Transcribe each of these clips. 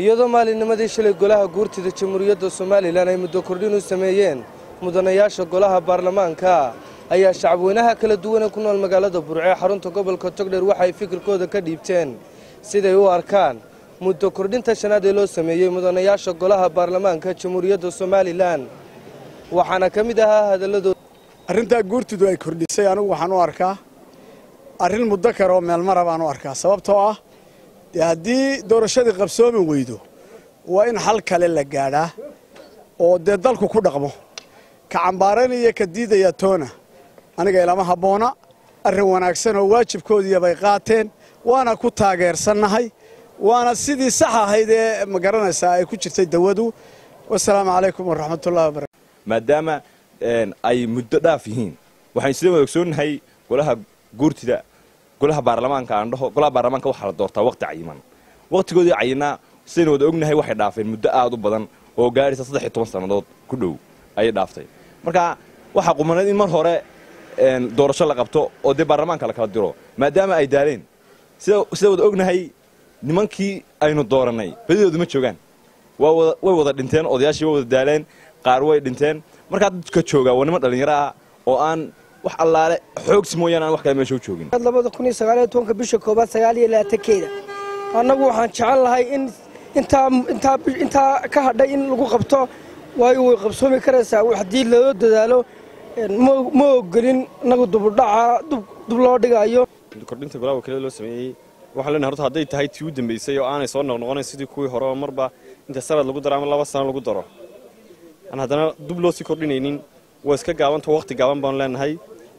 iyadoo maalinnimadii shalay golaha guurtida jamhuuriyadda somalilan ay muddo kordhin u sameeyeen mudanayaasha golaha baarlamaanka ayaa shacabweynaha kala duwan ee ku nool magaalada burce xarunta gobolka togdheer waxay fikirkooda ka dhiibteen siday u arkaan muddo kordhinta shanaad ee loo sameeyey mudanayaasha golaha baarlamaanka jamhuuriyadda somalilan waxaana ka mid ahaa hadalladooda arrintaa guurtidu ay kordhisay anigu waxaan u arkaa arrin muddo kale oo meelmara baan u arkaa sababtoo ah dee haddii doorashadii qabsoomi weydo waa in xal kale la gaadhaa oo dee dalku ku dhaqmo ka cambaaraynaya ka diidaya toona aniga ilama habboona arrin wanaagsan oo waajibkoodiiya bay qaateen waana ku taageersannahay waana sidii sax ahayd ee ma garanaysaa ay ku jirtay dawadu wasalaamu calaykum waraxmatullahi wabarakatu maadaama ay muddo dhaaf yihiin waxaynu sida wada ogsoonnahay golaha guurtida golaha baarlamaanka aan dhaho golaha baarlamaanka waxaa la doortaa waqti cayiman waqtigoodii cayinaa sidaynu wada ognahay waxay dhaafeen muddo aad u badan oo gaadhaysa saddex iyo toban sannadood ku dhow ayay dhaaftay marka waxaa qumaneed in mar hore doorasho la qabto oo dee baarlamaanka la kala diro maadaama ay daaleen sida wada ognahay nimankii aynu doorannay badidoodu ma joogaan way wada dhinteen odayaashii way wada daaleen qaar way dhinteen markaa dadka joogaa waa niman dhallinyaro ah oo aan wax allaale xoogsi mooyaane aan wax kale meesha u joogin labada kun iyo sagaaliyo tobanka bisha koobaad sagaal iyo labaatankeeda annagu waxaan jecel lahay in intaa intaa intaa ka hadhay in lagu qabto waayo way qabsoomi karaysaa haddii loo dadaalo ma ogolin inagu dubudhaca dub loo dhigayo kordhinta golaha wakiilada loo sameeyey waxaan leenahay horta hadday tahay tii u dambaysay oo aanay soo noqnoqonayn sidii kuwii hore oo marba inta sanad lagu daro ama laba sano lagu daro aan haddana dub loo sii kordhinaynin waa iska gaabanta waqti gaaban baanu leenahay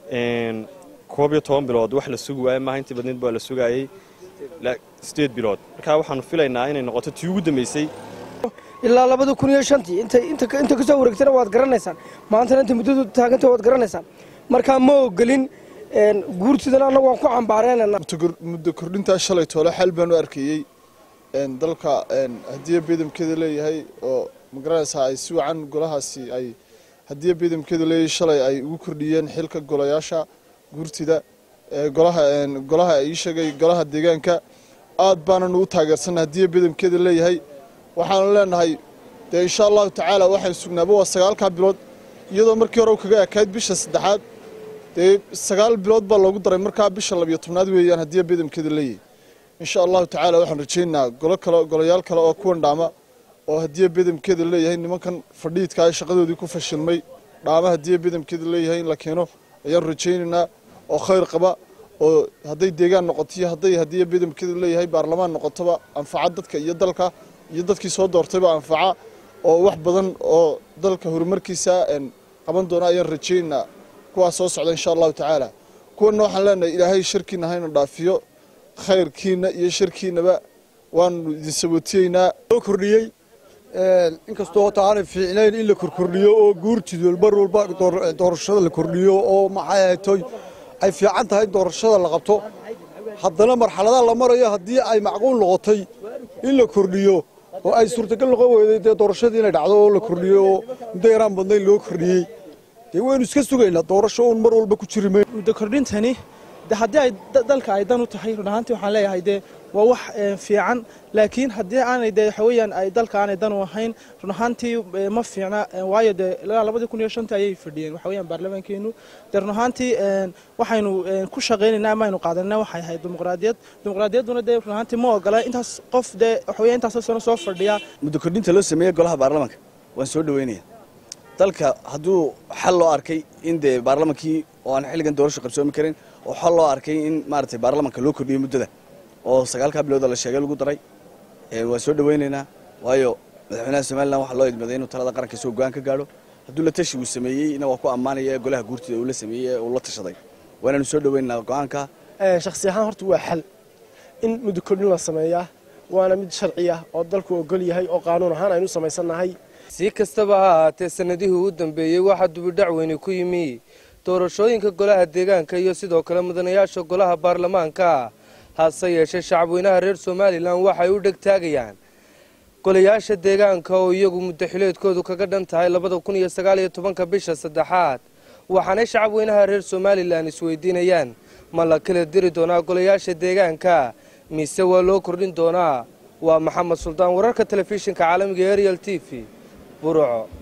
koob iyo toban bilood wax la sugi waaye maaha intii badneed baa la sugaayey sideed bilood markaa waxaanu filaynaa inay noqoto tii ugu dambaysay ilaa labada kun iyo shantii inta kasoo wareegtana waad garanaysaan maantana inta muddadu taaganta waad garanaysaan markaa ma ogolin guurtidana annagu waan ku cambaareenana muddo kordhintaa shalay toole xal baan u arkayey dalka hadiya beedamkeeda leeyahay oo magaranaysaa ay si wacan golahaasi ay hadiya beedamkeeda leeyahay shalay ay ugu kordhiyeen xilka golayaasha guurtida golaha ii sheegay golaha deegaanka aad baanan ugu taageersanna hadiya beedamkeeda leeyahay waxaanu leenahay dee insha allahu tacaala waxaan sugnaaba waa sagaalkaa bilood iyadoo markii hore kaga ekayd bisha saddexaad dee sagaal bilood baa loogu daray markaa bisha labiyo tobnaad weeyaan hadiya beedamkeeda leeyahay insha allahu tacaala waxaan rajaynaynaa golo kale golayaal kale oo kuwan dhaama oo hadiya beedamkeeda leeyahay nimankan fadhiidka ay shaqadoodii ku fashilmay dhaama hadiya beedamkeeda leeyahay in la keeno ayaan rajaynaynaa oo khayr qaba oo hadday deegaan noqoto iyo hadday hadiya beedamkeeda leeyahay baarlamaan noqotoba anfaca dadka iyo dalka iyo dadkii soo doortayba anfaca oo wax badan oo dalka horumarkiisa qaban doona ayaan rajaynaynaa kuwaas soo socda insha allahu tacaala kuwanna waxaan leenahay ilaahay sharkiina hayna dhaafiyo khayrkiina iyo sharkiinaba waanu idin sabootiyeynaa loo kordhiyey inkastoo hota aanay fiicnayn in la korkordhiyo oo guurtidu mar walba doorashada la kordhiyo oo maxay ahaytoy ay fiican tahay in doorashada la qabto haddana marxaladaha la marayo haddii ay macquul noqotay in la kordhiyo oo ay suurtagal noqon weyday dee doorashadii inay dhacdo oo la kordhiyo oo muddo yaraan badnayn loo kordhiyey dee waynu iska sugaynaa doorasho uun mar walba ku jiri mayn muddo kordhintani de haddii ay dalka ay dan u tahay run ahaantii waxaan leeyahay dee waa wax fiican laakiin haddii aanay dee waxa weeyaan ay dalka aanay dan u ahayn run ahaantii ma fiicna waayo dee ilaa labadii kun iyo shantii ayay fadhiyeen waxa weeyaan baarlamaankeenu dee run ahaantii waxaynu ku shaqaynaynaa ama aynu qaadanayna waxay ahayd dimuqraadiyad dimuqraadiyadduna dee run ahaantii ma ogola intaas qof dee waxa weeyaan intaasoo sano soo fadhiya muddo kordhinta loo sameeyey golaha baarlamaanka waan soo dhaweynaya dalka hadduu xal loo arkay in dee baarlamaankii oo aan xilligan doorasho qabsoomi karin oo xal loo arkay in maaragtay baarlamaanka loo kordhiyo muddada oo sagaalkaa bilooda la sheegay lagu daray waan soo dhaweynaynaa waayo madaxweynaha somalilan waxaa loo idmaday inuu talada qaranka soo go-aan ka gaadho hadduu la tashi uu sameeyeyna waa ku ammaanaya golaha guurtida uu la sameeyey uu la tashaday waanaanu soo dhaweynaynaa go-aanka shakhsi ahaan horta waa xal in muddo kordhin la sameeyaa waana mid sharci ah oo dalku ogol yahay oo qaanuun ahaan aynu samaysannahay si kastaba ha ahaatee sannadihii u dambeeyey waxaa dubidhac weyni ku yimi doorashooyinka golaha deegaanka iyo sidoo kale mudanayaasha golaha baarlamaanka hase yeeshee shacabweynaha reer somalilan waxay u dhegtaagayaan golayaasha deegaanka oo iyagu muddaxileedkoodu kaga dhan tahay labada kun iyo sagaal iyo tobanka bisha saddexaad waxaanay shacabweynaha reer somalilan isweydiinayaan ma la kala diri doonaa golayaasha deegaanka mise waa loo kordhin doonaa waa maxamed suldaan wararka telefishinka caalamiga ariel t v burco